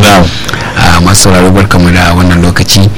masu sauraro barkamu da wannan lokaci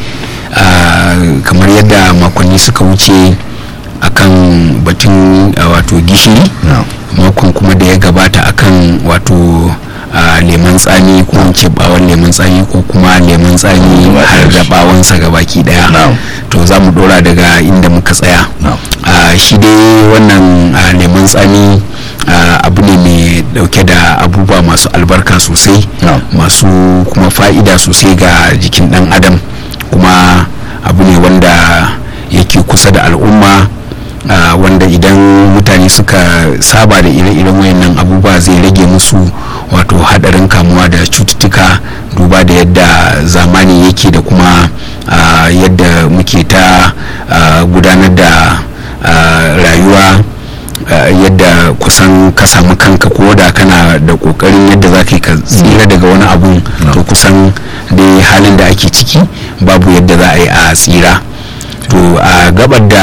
kamar yadda makonni suka wuce akan batun wato gishiri makon kuma da ya gabata akan wato leman tsami ko ce bawon leman tsami ko kuma leman tsami har da bawansa gabaki daya to za mu dora daga inda muka tsaya shi dai wannan leman tsami abu ne mai dauke da abubuwa masu albarka sosai masu kuma fa'ida sosai ga jikin dan adam kuma abu ne wanda yake kusa da al'umma Uh, wanda idan mutane suka saba da ire-iren wayannan abubuwa zai rage musu wato hadarin kamuwa da cututtuka duba da yadda zamani yake da kuma uh, yadda muke ta uh, gudanar da rayuwa yadda kusan ka samu kanka ko da kana da kokarin yadda za ka tsira daga wani abu to kusan dai halin da ake ciki babu yadda za a yi a tsira to a gabar da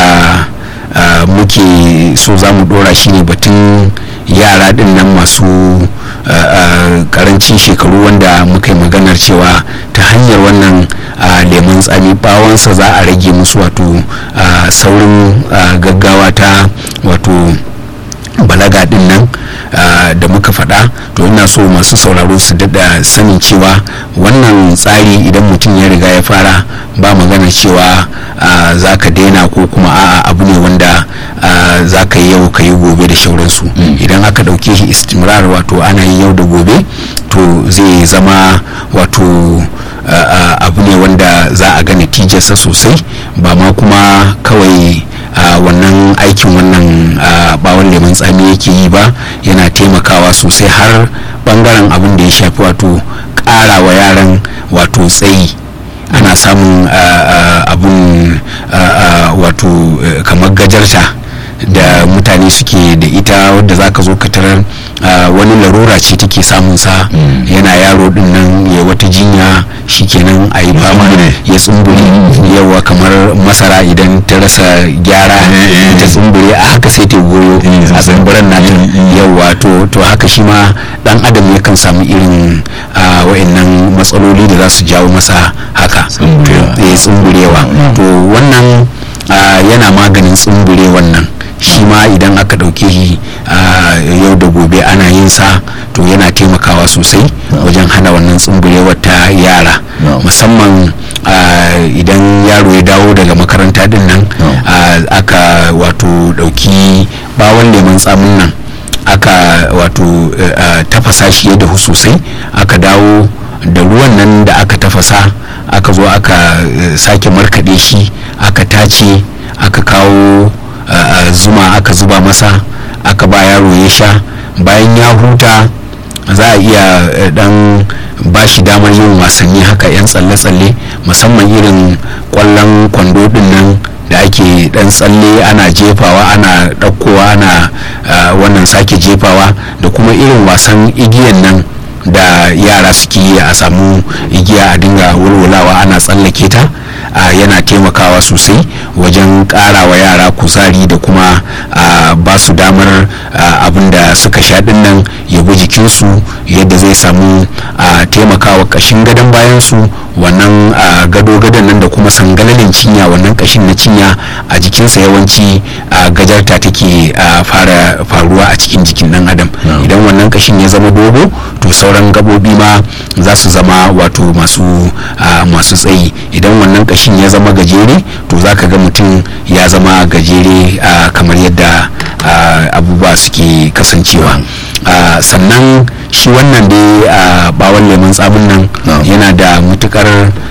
Uh, muke so za mu dora shi ne batun yara din nan masu uh, uh, karancin shekaru wanda muka yi maganar cewa ta hanyar wannan lemun tsami bawansa za a rage musu wato saurin gaggawa ta wato balaga din nan da muka faɗa to ina so masu sauraro su daɗa sanin cewa wannan tsari idan mutum ya riga ya fara ba magana cewa za ka daina ko kuma a'a abu ne wanda za ka yi yau ka yi gobe da shauransu idan aka ɗauke shi istimrar wato ana yi yau da gobe to zai zama wato abu ne wanda za a ga natijarsa sosai ba ma kuma kawai wannan aikin wannan bawon lemun tsami yake yi ba yana taimakawa sosai har bangaren abin da ya shafi wato ƙara wa yaran wato tsayi ana samun abun wato kamar gajarta da mutane suke da ita wadda za ka zo ka tarar wani larura ce take samun sa yana yaro din nan ya wata jinya shikenan a yi fama ya tsumbure yawa kamar masara idan ta rasa gyara ta tsumbure a haka sai ta goyo a tsumburen nata yawa to haka shi ma dan adam yakan samu irin wa'annan matsaloli da za su jawo masa haka tsumburewa to wannan yana maganin tsumbure wannan shi ma idan aka ɗauke shi yau da gobe ana yin sa to yana taimakawa sosai wajen hana wannan tsumburewar ta yara musamman idan yaro ya dawo daga makaranta din nan aka wato ɗauki bawon lemun tsamin nan aka wato tafasa shi ya dahu sosai aka dawo da ruwan nan da aka tafasa aka zo aka sake markaɗe shi aka tace aka kawo Uh, zuma aka zuba masa aka ba yaro ya sha bayan ya huta za a iya uh, dan ba shi damar yin wasanni haka 'yan tsalle-tsalle musamman irin kwallon kwando din nan da ake dan tsalle ana jefawa ana ɗaukowa ana uh, wannan sake jefawa da kuma irin wasan igiyan nan da yara suke yi a samu igiya a dinga wulwulawa ana tsallake ta Uh, yana taimakawa sosai wajen ƙara wa yara kuzari da kuma uh, ba su damar uh, abin da suka sha nan ya bi jikinsu yadda zai samu taimakawa ƙashin gadon bayansu wannan gado-gadon nan da kuma sangalalin cinya wannan ƙashin na cinya a jikinsa yawanci gajarta take fara faruwa a cikin jikin ɗan adam idan wannan ƙashin ya zama dogo to sauran gabobi ma za su zama wato masu masu tsayi idan wannan ƙashin ya zama gajere to za ka ga mutum ya zama gajere kamar yadda abubuwa suke kasancewa sannan shi wannan dai bawon lemun tsamin nan yana da matukar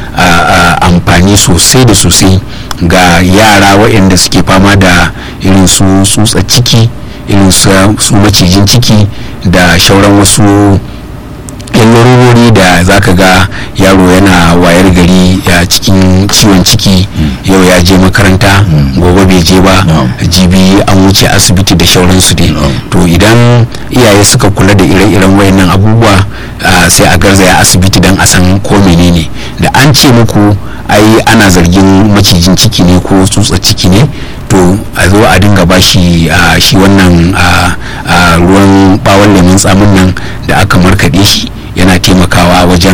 amfani sosai da sosai ga yara waɗanda suke fama da irin su tsutsa ciki irin su macijin ciki da shauran wasu yan larurori da za ka ga yaro yana wayar gari ya cikin ciwon ciki yau ya je makaranta gobe bai je ba jibi an wuce asibiti da shauransu dai to idan iyaye suka kula da ire-iren wayannan abubuwa sai a garzaya asibiti don a san ko menene da an ce muku ai ana zargin macijin ciki ne ko tsutsa ciki ne to a zo a dinga ba shi shi wannan ruwan bawon lemun tsamin nan da aka markaɗe shi yana taimakawa wajen